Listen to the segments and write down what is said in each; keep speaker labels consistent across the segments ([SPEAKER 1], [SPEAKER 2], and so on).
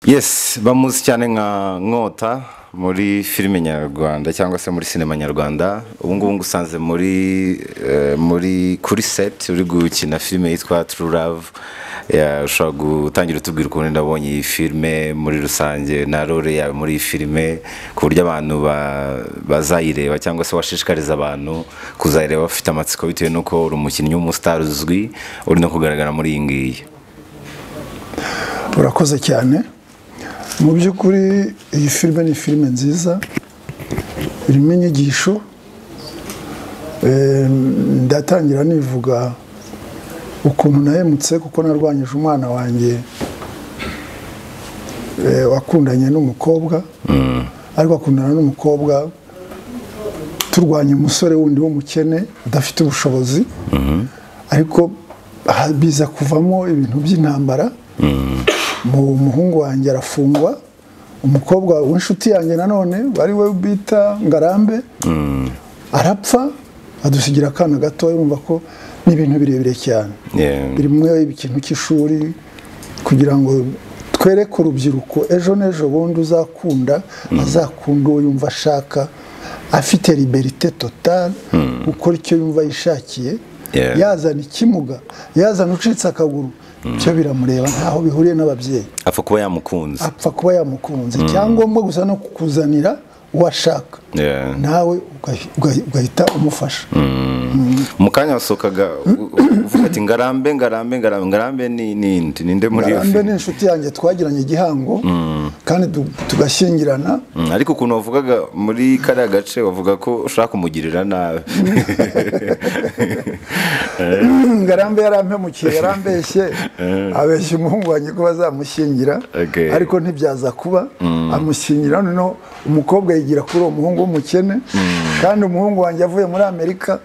[SPEAKER 1] yes bamuzi cyane nka nkota muri filime nyarwanda cyangwa se muri sinema nyarwanda ubu ngubu ngusanze muri eh, muri kuri seti uri gukina filime yitwa turu love Ya, ushobora gutangira utubwira ukuntu ndabonye iyi filime muri rusange na role yawe muri iyi filime ku buryo abantu ba- bazayireba cyangwa se washishikariza abantu kuzayireba bafite amatsiko bitewe n'uko uri umukinnyi w'umusitari uzwi uri no kugaragara muri iyi ngiyi
[SPEAKER 2] urakoze cyane mu by'ukuri iyi filime ni filime nziza irimo inyigisho Eh, ndatangira nivuga ukuntu nahemutse kuko narwanyije umwana wanjye eh, wakundanye n'umukobwa ariko akundana n'umukobwa turwanya umusore wundi w'umukene udafite ubushobozi ariko ha- biza kuvamo ibintu by'intambara mu umuhungu wanjye arafungwa umukobwa w'inshuti yanjye nanone ari we bita ngarambe arapfa adusigira akana gatoya urumva ko ni ibintu birebire cyane
[SPEAKER 1] Yeah.
[SPEAKER 2] birimwe ikintu cy'ishuri kugira ngo twereke urubyiruko ejo n'ejo bundi uzakunda azakunda uwo yumva ashaka afite liberite totale gukora icyo yumva yishakiye
[SPEAKER 1] Yeah.
[SPEAKER 2] yazana ikimuga yazana ucitse akaguru byo biramureba ntaho bihuriye n'ababyeyi
[SPEAKER 1] apfa kuba yamukunze
[SPEAKER 2] apfa kuba yamukunze icyangombwa gusa no kukuzanira uwo ashaka
[SPEAKER 1] Yeah.
[SPEAKER 2] nawe ugahi- ugahi- ugahita umufasha
[SPEAKER 1] mu kanya wasohokaga u- u- uvuga ati ngarambe ngarambe ngarambe ngarambe ni ninde ninde muri iyo
[SPEAKER 2] ngarambe ni
[SPEAKER 1] filime
[SPEAKER 2] inshuti yanjye twagiranye igihango kandi tu- tugashyingirana
[SPEAKER 1] Mm, ariko ukuntu wavugaga muri kariya gace wavuga ko ushaka kumugirira nabi
[SPEAKER 2] ngarambe yarampemukiye yarambeshye abeshya umuhungu wanjye ko bazamushyingira
[SPEAKER 1] Okay.
[SPEAKER 2] ariko ntibyaza kuba amushyingira noneho umukobwa yigira kuri uwo muhungu w'umukene kandi umuhungu wanjye avuye muri amerika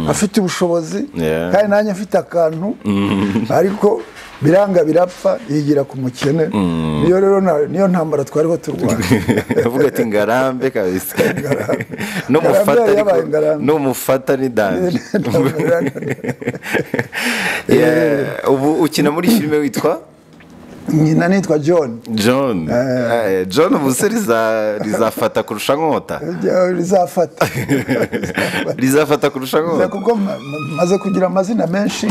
[SPEAKER 2] afite ubushobozi
[SPEAKER 1] Yeah.
[SPEAKER 2] kandi nanjye mfite akantu ariko biranga birapfa yigira ku mukene niyo rero na- niyo ntambara twariho turwana
[SPEAKER 1] avuga ati ngarambe kabisa
[SPEAKER 2] Ngarambe
[SPEAKER 1] n'umufata
[SPEAKER 2] yari
[SPEAKER 1] ariko
[SPEAKER 2] yabaye ngarambe.
[SPEAKER 1] n'umufata ni danje Yeah, ubu ukina muri filime witwa
[SPEAKER 2] nyina nitwa john
[SPEAKER 1] john Eh, john ubu se riza- rizafata kurusha nkota
[SPEAKER 2] rizafata
[SPEAKER 1] rizafata kurusha
[SPEAKER 2] Gusa
[SPEAKER 1] nkota
[SPEAKER 2] kuko ma- ma- maze kugira amazina menshi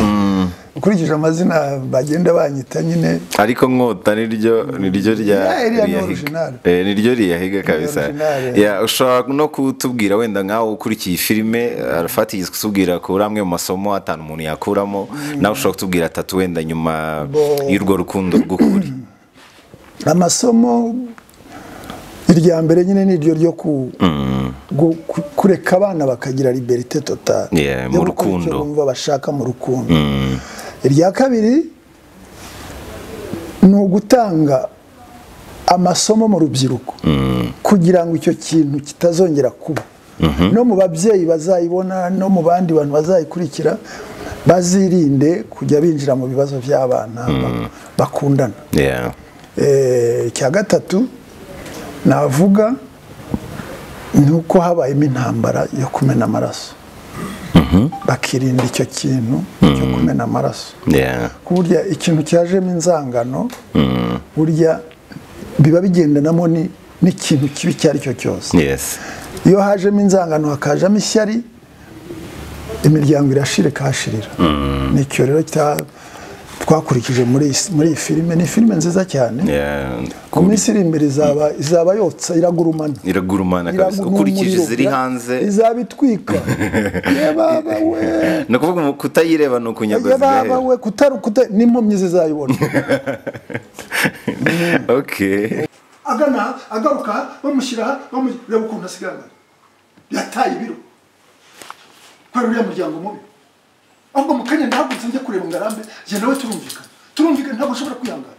[SPEAKER 2] ukurikije amazina bagenda banyita nyine
[SPEAKER 1] ariko nkota niryo niryo rya
[SPEAKER 2] Yeah, iriya ni
[SPEAKER 1] riyahiga
[SPEAKER 2] original.
[SPEAKER 1] Eh, niryo riyahiga kabisa
[SPEAKER 2] original,
[SPEAKER 1] Yeah, ushobora no kutubwira wenda nkawe ukurikiye filime arafata igisi kutubwira ko uri amwe mu masomo atanu umuntu yakuramo nawe ushobora kutubwira atatu wenda nyuma
[SPEAKER 2] Bo-
[SPEAKER 1] y'urwo rukundo rw'ukuri
[SPEAKER 2] amasomo irya mbere nyine ni iryo ryo ku- gu- ku- kureka abana bakagira liberite totale
[SPEAKER 1] Yeah, mu rukundo.
[SPEAKER 2] bumva bashaka mu rukundo irya kabiri ni ugutanga amasomo mu rubyiruko kugira ngo icyo kintu kitazongera kuba no mu babyeyi bazayibona no mu bandi bantu bazayikurikira bazirinde kujya binjira mu bibazo by'abana ba- bakundana
[SPEAKER 1] Yeah.
[SPEAKER 2] Eh, icya gatatu navuga ni uko habayemo intambara yo kumena amaraso bakirinda icyo kintu cyo kumena amaraso
[SPEAKER 1] Yeah.
[SPEAKER 2] burya ikintu cyajemo inzangano burya biba bigendanamo ni- n'ikintu kibi icyo ari cyo cyose
[SPEAKER 1] Yes.
[SPEAKER 2] iyo hajemo inzangano hakajamo ishyari imiryango irashira ikahashirira nicyo rero cya- twakurikije muri iyi s- muri iyi filime ni filime nziza cyane
[SPEAKER 1] Yeah.
[SPEAKER 2] ku minsi iri imbere izaba izaba yotsa iragurumana
[SPEAKER 1] iragurumana
[SPEAKER 2] Iragu-
[SPEAKER 1] kabisa
[SPEAKER 2] ni
[SPEAKER 1] ukurikije
[SPEAKER 2] umuriro,
[SPEAKER 1] iziri
[SPEAKER 2] ira-
[SPEAKER 1] hanze
[SPEAKER 2] izaba itwika ye baba we
[SPEAKER 1] ni ukuvuga umu- kutayireba ni
[SPEAKER 2] ye
[SPEAKER 1] ukunyaga
[SPEAKER 2] baba we kutari kuta n'impumyi zizayibona
[SPEAKER 1] okay
[SPEAKER 2] agana aha, agaruka aha, bamushyira aha, bamu- reba ukuntu asigaragara yataye ibiro kubera uriya muryango mubi ahubwo mu kanya ndahagurutse njya kureba ngarambe njye nawe turumvikana turumvikana ntabwo nshobora kwihangana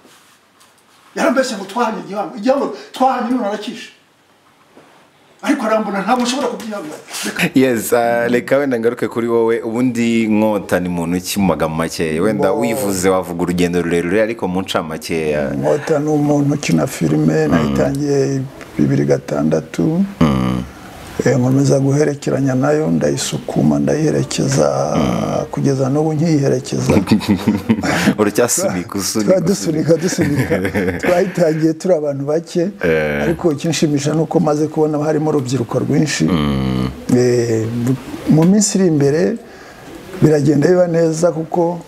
[SPEAKER 2] yarambeshye ngo twahanye igihango igihango twahanye none arakishe ariko arambona ntabwo nshobora kubyihangana reka
[SPEAKER 1] yes ah, reka wenda ngaruke kuri wowe ubundi nkota ni muntu ki mu magambo makeya wenda uyivuze wavuga urugendo rurerure ariko mu ncamakeya
[SPEAKER 2] Inkota ni umuntu ukina filime nayitangiye bibiri gatandatu Eh, nkomeza guherekeranya nayo ndayisukuma ndayiherekeza kugeza n'ubu nkiyiherekeza
[SPEAKER 1] uracyasunika usunika
[SPEAKER 2] tuba dusunika dusunika twayitangiye turi abantu bake ariko ikinshimisha ni uko maze kubona harimo urubyiruko rwinshi Eh, mu minsi iri imbere biragenda biba neza kuko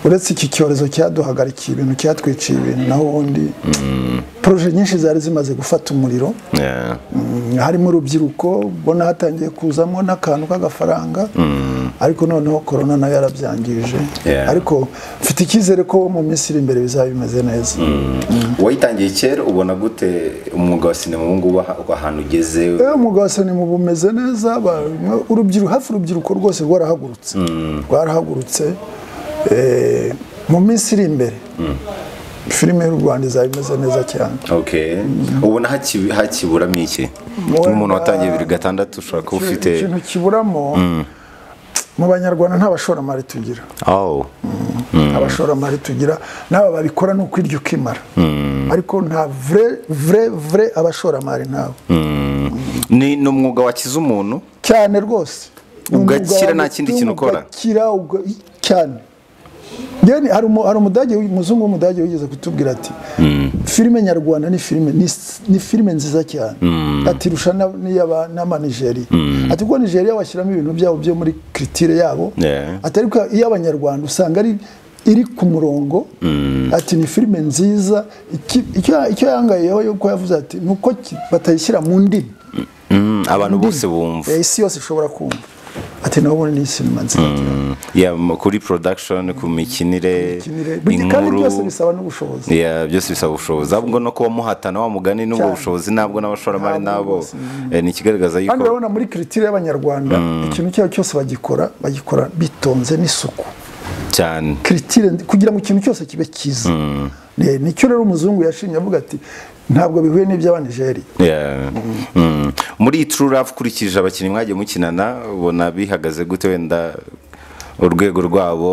[SPEAKER 2] uretse iki cyorezo cyaduhagarikiye ibintu cyatwiciye ibintu naho ubundi poroje nyinshi zari zimaze gufata umuriro
[SPEAKER 1] Yeah.
[SPEAKER 2] Mm, harimo urubyiruko ubona hatangiye kuzamo n'akantu k'agafaranga ariko noneho korona nayo yarabyangije
[SPEAKER 1] Yeah.
[SPEAKER 2] ariko mfite icyizere ko mu minsi iri imbere bizaba bimeze neza
[SPEAKER 1] wayitangiye kera ubona gute umwuga wa sinema ubu ngubu aha- ahantu ugeze
[SPEAKER 2] Eh, umwuga wa sinema ubu umeze neza ba- mwa- urubyiruko hafi urubyiruko rwose rwarahagurutse rwarahagurutse Eh, mu minsi iri imbere filime y'u Rwanda izaba imeze neza cyane
[SPEAKER 1] okay ubona hakibi- hakiburamo iki
[SPEAKER 2] Wenda-
[SPEAKER 1] nk'umuntu watangiye bibiri gatandatu ushobora kuba ufite
[SPEAKER 2] ikintu kiburamo mu banyarwanda nta bashoramari tugira
[SPEAKER 1] oh
[SPEAKER 2] abashoramari tugira n'aba babikora ni ukwirya ukimara ariko nta vure vure vure abashoramari ntawe
[SPEAKER 1] ni ni umwuga wakiza umuntu
[SPEAKER 2] cyane rwose Ni umwuga
[SPEAKER 1] Ugakira
[SPEAKER 2] wawe
[SPEAKER 1] nta kindi
[SPEAKER 2] utuma
[SPEAKER 1] kintu ukora?
[SPEAKER 2] ugakira uga- cyane Then hari umu- hari umudage umuzungu w'umudage wigeze kutubwira ati filime nyarwanda ni filime ni s- ni filime nziza cyane atirusha na- n'iy'aba- n'amanigeriya ati kuko nigeriya bashyiramo ibintu byabo byo muri kiritire yabo
[SPEAKER 1] Yeah.
[SPEAKER 2] ati ariko iy'abanyarwanda usanga ari iri ku murongo ati ni filime nziza Iki- icyo icyo yangayeho yuko yavuze ati ni uko ki- batayishyira mu ndimi
[SPEAKER 1] Mm, abantu bose bumva
[SPEAKER 2] Eh, isi yose ishobora kumva ati naho ubundi ni sinema nziza
[SPEAKER 1] Yeah, mu- kuri production ku mikinire
[SPEAKER 2] cyane kandi
[SPEAKER 1] inkuru
[SPEAKER 2] byose bisaba n'ubushobozi
[SPEAKER 1] Yeah, byose bisaba ubushobozi ahubwo no kuba muhatana wa mugani n'ubwo
[SPEAKER 2] Cyane.
[SPEAKER 1] bushobozi nabwo n'abashoramari
[SPEAKER 2] Ntabwo
[SPEAKER 1] nabo
[SPEAKER 2] rwose.
[SPEAKER 1] eh, ni ikigaragaza
[SPEAKER 2] kandi
[SPEAKER 1] yuko
[SPEAKER 2] urabona muri kiritire y'abanyarwanda ikintu icyo ari cyo cyose bagikora bagikora bitonze n'isuku
[SPEAKER 1] cyane
[SPEAKER 2] kiritire kugira ngo ikintu cyose kibe cyiza Eh, nicyo rero umuzungu yashimye avuga ati ntabwo bihuye n'iby'abanigeriya
[SPEAKER 1] Yeah. Mm. muri True Love ukurikije abakinnyi mwagiye mukinana ubona bihagaze gute wenda urwego rwabo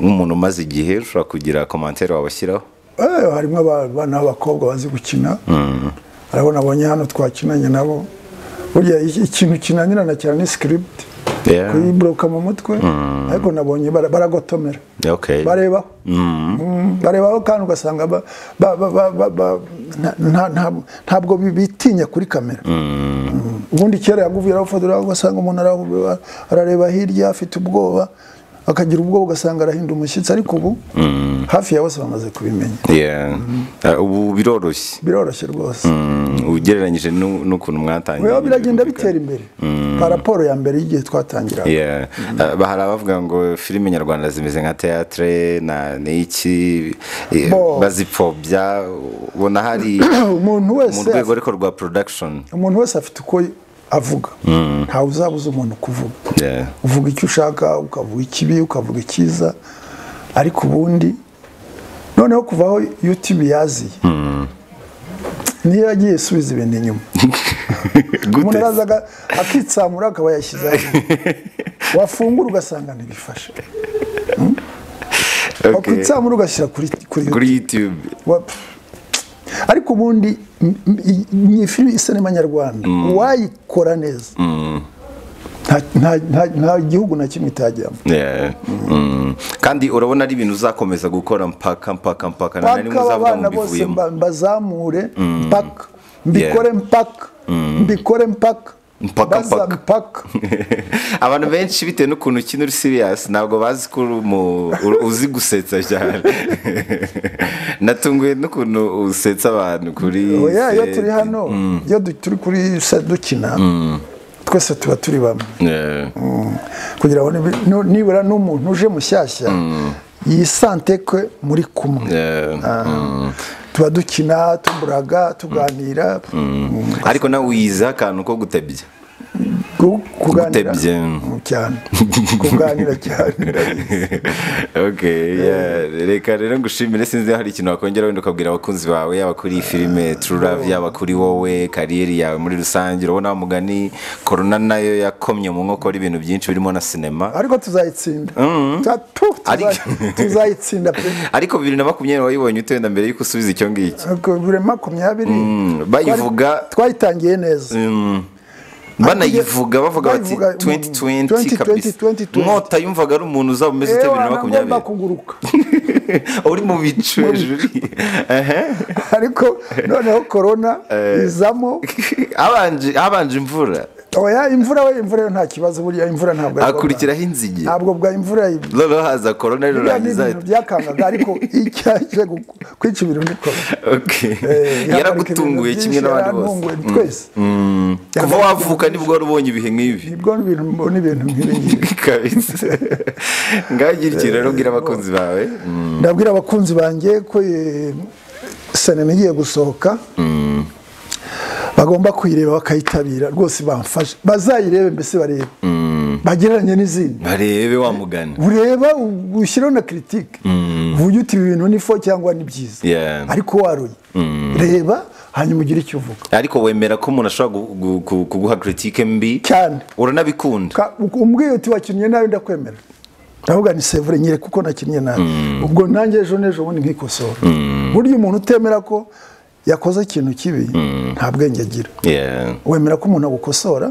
[SPEAKER 1] nk'umuntu umaze igihe ushobora kugira komantere wabashyiraho
[SPEAKER 2] Eh, harimo aba- abana b'abakobwa bazi gukina arabona abonye hano twakinanye nabo burya iki- ikintu kinanirana cyane ni sikiribiti
[SPEAKER 1] Yeah.
[SPEAKER 2] kuyiboroka mu mutwe ariko nabonye bara- baragotomera
[SPEAKER 1] Okay.
[SPEAKER 2] barebaho Mm, barebaho kandi ugasanga ba- ba- ba- ba- ba- ba- nta- nta- nta- ntabwo bi- bitinya kuri kamera Mm. ubundi kera yaguvira ufotora ugasanga umuntu arahubira- arareba hirya afite ubwoba akagira ubwoba ugasanga arahinda umushyitsi ariko ubu hafi ya bose bamaze kubimenya
[SPEAKER 1] Yeah. Ah, ubu biroroshye
[SPEAKER 2] biroroshye rwose
[SPEAKER 1] Mm, ugereranyije n'u- n'ukuntu mwatangiye
[SPEAKER 2] Oya, biragenda bitera imbere nka raporo ya mbere y'igihe twatangiraga
[SPEAKER 1] Yeah. Ah, ba- hari abavuga ngo filime nyarwanda zimeze nka teatre na n'iki eh,
[SPEAKER 2] Bo.
[SPEAKER 1] bazipfobya ubona hari
[SPEAKER 2] umuntu
[SPEAKER 1] mu
[SPEAKER 2] wese
[SPEAKER 1] rwego ariko rwa production
[SPEAKER 2] umuntu wese afite uko avuga ntawe uzabuza umuntu kuvuga
[SPEAKER 1] Yeah.
[SPEAKER 2] uvuga icyo ushaka ukavuga ikibi ukavuga icyiza ariko ubundi noneho kuva aho youtube yaziye niyo yagiye isubiza ibintu inyuma umuntu
[SPEAKER 1] gute
[SPEAKER 2] arazaga akitsamura akaba yashyize hasi. wafungura ugasanga ntibifashe
[SPEAKER 1] Okay.
[SPEAKER 2] wakitsamura ugashyira kuri kuri YouTube.
[SPEAKER 1] kuri youtube
[SPEAKER 2] Wa- ariko ubundi m- m- i- ni filime isinema nyarwanda uwayikora neza nta- nta- nta- nta gihugu na kimwe itajyamo
[SPEAKER 1] Yeah. Mm. kandi urabona ari ibintu uzakomeza gukora mpaka mpaka mpaka nta na rimwe
[SPEAKER 2] mpaka
[SPEAKER 1] uzavuga ngo
[SPEAKER 2] abana bose
[SPEAKER 1] mbivuyemo
[SPEAKER 2] mba- mbazamure mpaka mbikore mpaka mbikore mpaka
[SPEAKER 1] Mpaka,
[SPEAKER 2] Baza
[SPEAKER 1] mpaka.
[SPEAKER 2] mpaka
[SPEAKER 1] abantu benshi bitewe n'ukuntu ukina uri serious ntabwo bazi ko uri umu- uri- uzi gusetsa cyane natunguwe n'ukuntu usetsa abantu kuri
[SPEAKER 2] oya iyo
[SPEAKER 1] set.
[SPEAKER 2] turi hano iyo du- turi kuri se dukina twese tuba turi bamwe
[SPEAKER 1] Yeah.
[SPEAKER 2] kugira ngo nibi- nu- nibura n'umuntu uje mushyashya yisante ko muri kumwe
[SPEAKER 1] Yeah.
[SPEAKER 2] Ah, tuba dukina tuburaga tuganira Mm.
[SPEAKER 1] ariko nawe wiyiziho akantu ko gutebya
[SPEAKER 2] Ku- kuganira
[SPEAKER 1] Gutebye.
[SPEAKER 2] Mm, cyane kuganira cyane
[SPEAKER 1] okay, yeah. reka rero ngushimire sinzi niba hari ikintu wakongera wenda ukabwira abakunzi bawe yaba kuri iyi filime True Love yaba kuri wowe kariyeri yawe muri rusange urabona wa mugani korona nayo yakomye mu nkokora ibintu byinshi birimo na sinema
[SPEAKER 2] ariko tuzayitsinda Ta- tu- tuza-
[SPEAKER 1] Ariko-
[SPEAKER 2] tuzayitsinda pe
[SPEAKER 1] ariko bibiri na makumyabiri wayibonye ute wenda mbere y'uko usubiza icyo ngicyo
[SPEAKER 2] Ariko buri makumyabiri
[SPEAKER 1] bayivuga
[SPEAKER 2] twari- twayitangiye neza
[SPEAKER 1] Mm, banayivuga bavuga bati
[SPEAKER 2] bayivuga mu-
[SPEAKER 1] 2020
[SPEAKER 2] 2020,
[SPEAKER 1] kabisa
[SPEAKER 2] 2020.
[SPEAKER 1] nkota yumvaga ari umuntu uzaba umeze ute
[SPEAKER 2] Ewa,
[SPEAKER 1] bibiri na
[SPEAKER 2] ntabwo ngomba
[SPEAKER 1] makumyabiri
[SPEAKER 2] kuguruka
[SPEAKER 1] uri mu bicu hejuru Ehe.
[SPEAKER 2] ariko noneho korona izamo
[SPEAKER 1] Habanje- habanje imvura
[SPEAKER 2] oya imvura we imvura yo nta kibazo burya imvura ntabwo ari korona.
[SPEAKER 1] hakurikiraho inzige
[SPEAKER 2] ntabwo bwa imvura yi-
[SPEAKER 1] noneho haza korona
[SPEAKER 2] biriya ni
[SPEAKER 1] rirangiza
[SPEAKER 2] ibintu byakangaga ariko icyaje gu- kwica ibintu ni korona
[SPEAKER 1] Okay.
[SPEAKER 2] Eh, yahagarika
[SPEAKER 1] yaragutunguye
[SPEAKER 2] ibintu
[SPEAKER 1] kimwe
[SPEAKER 2] byinshi,
[SPEAKER 1] n'abandi bose
[SPEAKER 2] yarantunguye twese
[SPEAKER 1] Mm. kuva
[SPEAKER 2] Yahagarika
[SPEAKER 1] wavuka nibwo wari ubonye ibihe nk'ibi
[SPEAKER 2] nibwo ibintu mbona ibintu nk'ibi
[SPEAKER 1] kabisa ngagira ikintu rero ubwira abakunzi bawe Mm.
[SPEAKER 2] ndabwira abakunzi banjye ko eh, sinema igiye gusohoka bagomba kuyireba bakayitabira rwose bamfashe bazayirebe mbese barebe bagereranye n'izindi
[SPEAKER 1] barebe wamugana
[SPEAKER 2] ureba ushyireho na kiritike uvuge uti ibi bintu ni fo cyangwa ni byiza
[SPEAKER 1] Yeah.
[SPEAKER 2] ariko waruye reba hanyuma ugire icyo uvuga
[SPEAKER 1] ariko wemera ko umuntu ashobora gu- gu- gu- kuguha kiritike mbi
[SPEAKER 2] cyane
[SPEAKER 1] uranabikunda
[SPEAKER 2] Ka- umbwiye uti wakinnye nabi ndakwemera ndavuga ni sevure nyire kuko nakinnye nabi ubwo nanjye ejo n'ejo bundi nkikosora burya umuntu utemera ko yakoze ikintu kibi nta bwenge agira
[SPEAKER 1] Yeah.
[SPEAKER 2] wemera ko umuntu agukosora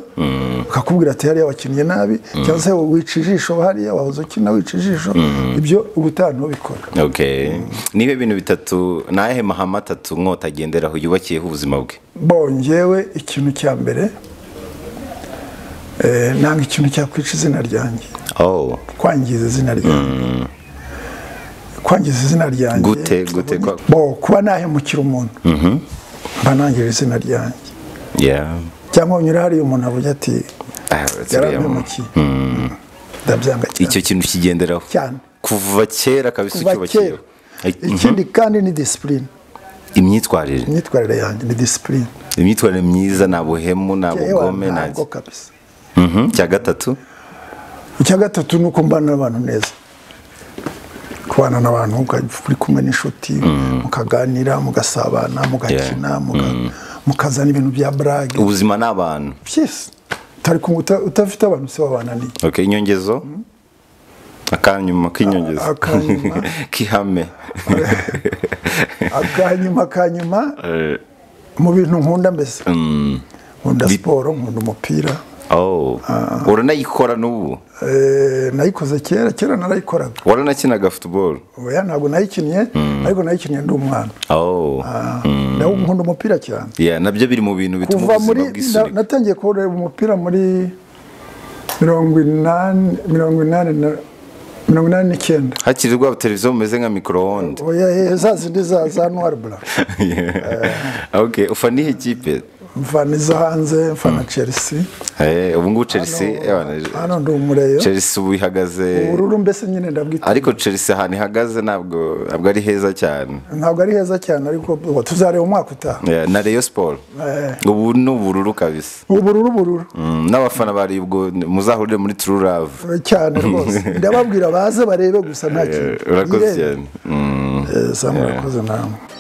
[SPEAKER 2] akakubwira ati hariya wakinnye nabi cyangwa se wica ijisho hariya wahoze ukina wica ijisho ibyo ubutaha ntubikora
[SPEAKER 1] Okay. niba ibintu bitatu ni ayahe mahame atatu nkota agenderaho yubakiyeho ubuzima bwe
[SPEAKER 2] bongewe ikintu cya mbere eh, nanga ikintu cyakwica izina ryanjye
[SPEAKER 1] oh.
[SPEAKER 2] kwangiza izina ryanjye kwangiza izina ryanjye
[SPEAKER 1] gute gute kwa...
[SPEAKER 2] bo kuba nahemukira umuntu mba nangije izina ryanjye
[SPEAKER 1] yeah.
[SPEAKER 2] cyangwa unyura hariya umuntu avuga ati
[SPEAKER 1] Ah, uriya muntu.
[SPEAKER 2] yarahemukiye ndabyanga cyane
[SPEAKER 1] icyo kintu kigenderaho
[SPEAKER 2] Cyane.
[SPEAKER 1] kuva kera kabisa
[SPEAKER 2] kuva kera
[SPEAKER 1] ucyubakiyeho Ay-
[SPEAKER 2] ikindi kandi ni disipurine
[SPEAKER 1] imyitwarire
[SPEAKER 2] imyitwarire yanjye ni disipurine
[SPEAKER 1] imyitwarire myiza nta buhemu nta
[SPEAKER 2] Yewe,
[SPEAKER 1] bugome nta
[SPEAKER 2] ntabwo kabisa
[SPEAKER 1] Mhm. cya gatatu
[SPEAKER 2] icya gatatu ni uko mbana n'abantu neza kubana n'abantu ukajya uri kumwe n'inshuti mukaganira mugasabana mugakina muga- mukazana ibintu bya burage
[SPEAKER 1] ubuzima ni abantu
[SPEAKER 2] byose utari kumwe uta- utafite abantu se wabana ni
[SPEAKER 1] okay inyongezo akanyuma k'inyongezo
[SPEAKER 2] akanyuma.
[SPEAKER 1] k'ihame
[SPEAKER 2] akanyuma akanyuma
[SPEAKER 1] Eh,
[SPEAKER 2] mu bintu nkunda mbese
[SPEAKER 1] mm.
[SPEAKER 2] nkunda siporo nkunda umupira
[SPEAKER 1] oh uranayikora n'ubu
[SPEAKER 2] Eh, nayikoze kera kera narayikoraga
[SPEAKER 1] waranakinaga football
[SPEAKER 2] oya ntabwo nayikinnye ariko nayikinnye ndi umwana
[SPEAKER 1] oh
[SPEAKER 2] Ah, nawo nkunda umupira cyane
[SPEAKER 1] yeah nabyo biri mu bintu bituma
[SPEAKER 2] kuva muri
[SPEAKER 1] ubuzima
[SPEAKER 2] na-
[SPEAKER 1] bwisunika
[SPEAKER 2] natangiye kureba umupira muri mirongo inani mirongo inani na- mirongo inani n'icyenda
[SPEAKER 1] hakiri rwa televiziyo bumeze nka microonde
[SPEAKER 2] oya eh, za zindi za za nuwaribura
[SPEAKER 1] okay ufa nihe kipe
[SPEAKER 2] mfana izo hanze mfana chelsea
[SPEAKER 1] Eh, ubu ngubu chelsea ewana,
[SPEAKER 2] hano ndi umureyo
[SPEAKER 1] chelsea ubu ihagaze
[SPEAKER 2] ubururu mbese nyine ndabwita
[SPEAKER 1] ariko chelsea ahantu ihagaze ntabwo ntabwo ari heza cyane
[SPEAKER 2] ntabwo ari heza cyane ariko ubu tuzareba umwaka utaha
[SPEAKER 1] Yeah, na rayon sport ubu ni ubururu kabisa
[SPEAKER 2] ubururu ubururu
[SPEAKER 1] Mm, n'abafana bari ubwo muzahurire muri true love
[SPEAKER 2] cyane rwose ndababwira baze barebe gusa nta
[SPEAKER 1] Eh,
[SPEAKER 2] kintu
[SPEAKER 1] urakoze
[SPEAKER 2] Yirebe.
[SPEAKER 1] cyane Mm.
[SPEAKER 2] Eh, Sam, urakoze namwe